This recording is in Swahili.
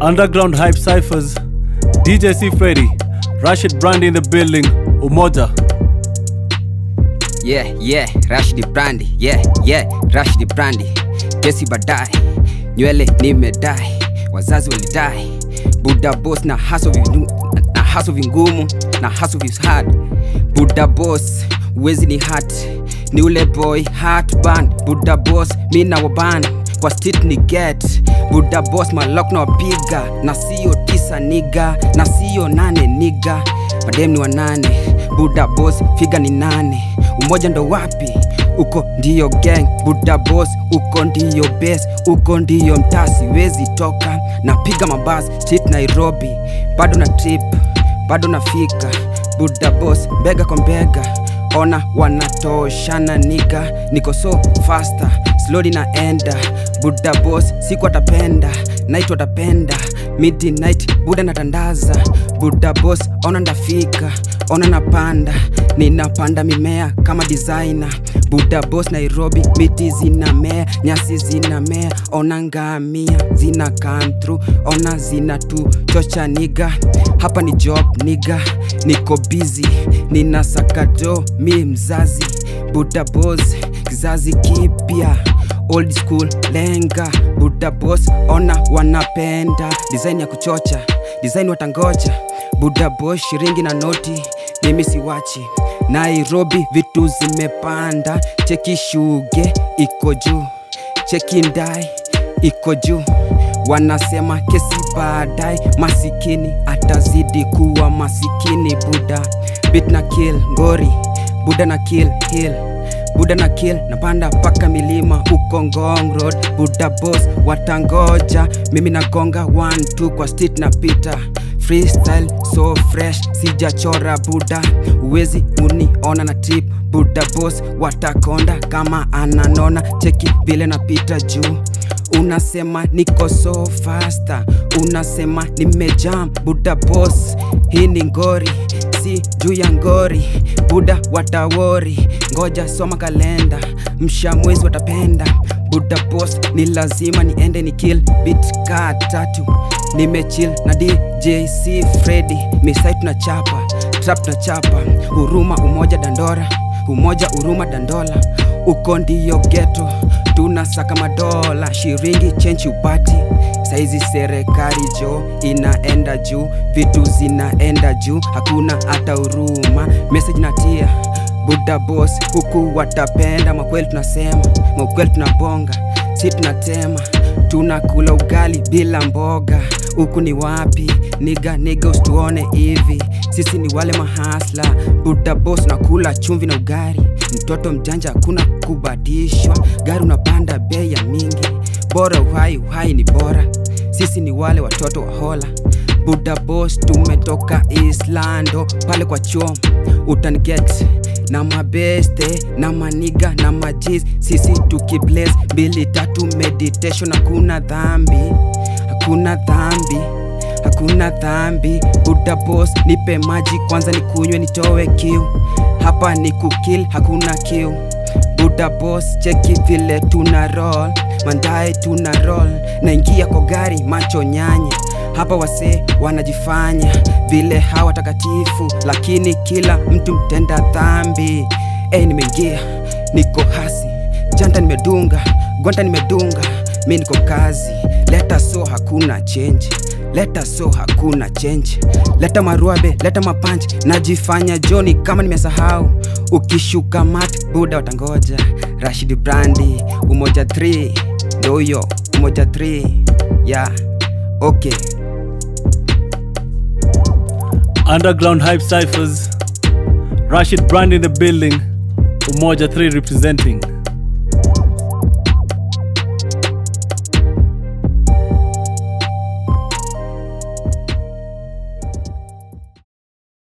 Underground Hype Cyphers, DJ C Freddy, Rashid Brandy in the building, Umoja. yeah yeah rashdi brandi yeah yeah rashdi brandi kesi baadaye nywele nimedai wazazi walidai buda bos na haso vinu- na haso vingumu na haso vishad buda bos uwezi ni hat ni ule boy hat ban buda bos mi na waban kwa street ni get buda bos malok na wapiga na sio tisa niga na sio nane niga madem ni wanane buda bos figa ni nane umoja ndo wapi uko ndiyo gang buda bos uko ndiyo bes uko ndiyo mtasi wezi toka napiga mabas street nairobi bado na trip bado nafika buda bos mbega kwa mbega ona wanatoshana niga niko so faster slowly naenda buda bos siku atapenda night watapenda midnight buda natandaza buda bos ona ndafika ona napanda ninapanda mimea kama designer buda bos nairobi miti zinamea nyasi zinamea ona ngamia zina come through ona zina tu chocha niga hapa ni job niga niko busy nina sakato mi mzazi buda bos kizazi kipya old school lenga buda bos ona wanapenda design ya kuchocha design watangoja buda bos shiringi na noti mimi siwachi nairobi vitu zimepanda cheki shuge iko juu cheki ndai iko juu wanasema kesi baadaye masikini atazidi kuwa masikini buda bit na kill ngori buda na kill hill buda na kill napanda mpaka milima huko ngong road buda boss watangoja mimi nagonga 1 kwa street na pita freestyle so fresh sijachora buda uwezi uniona na trip buda boss watakonda kama ananona cheki vile napita juu unasema niko so fasta unasema nimejam buda boss hii ni ngori si juu ya ngori buda watawori ngoja soma kalenda msha mwezi watapenda buda boss ni lazima niende ni kill bit ka tatu nimechill na djc fredi misai tunachapa trap tunachapa huruma umoja dandora umoja huruma dandola uko ndiyo geto tunasaka madola shiringi chenchi upati saizi serikali jo inaenda juu vitu zinaenda juu hakuna hata huruma message natia buda boss huku watapenda makweli tunasema makweli tunabonga si tunatema tunakula ugali bila mboga huku ni wapi niga niga usituone hivi sisi ni wale mahasla buda boss nakula chumvi na ugari mtoto mjanja hakuna kubadishwa gari unapanda bei ya mingi bora uhai uhai ni bora sisi ni wale watoto wa hola buda boss tumetoka islando pale kwa chom utaniget na mabeste na maniga na majiz sisi tukibles mbili tatu meditation hakuna dhambi hakuna dhambi hakuna dhambi buda boss nipe maji kwanza nikunywe nitowe kiu hapa ni kukil hakuna kiu buda boss cheki vile tuna roll mandae tuna roll naingia kwa gari macho nyanya hapa wasee wanajifanya vile hawa takatifu lakini kila mtu mtenda dhambi hey, nimeingia niko hasi janta nimedunga gwanta nimedunga mi niko kazi leta so hakuna change leta so hakuna change leta maruabe leta mapanch najifanya joni kama nimesahau ukishuka mat buda watangoja rashid brandi umoja 3 ndo huyo umoja 3 ya yeah. okay Underground Hype Cyphers, Rashid Brandy in the building, Umoja 3 representing.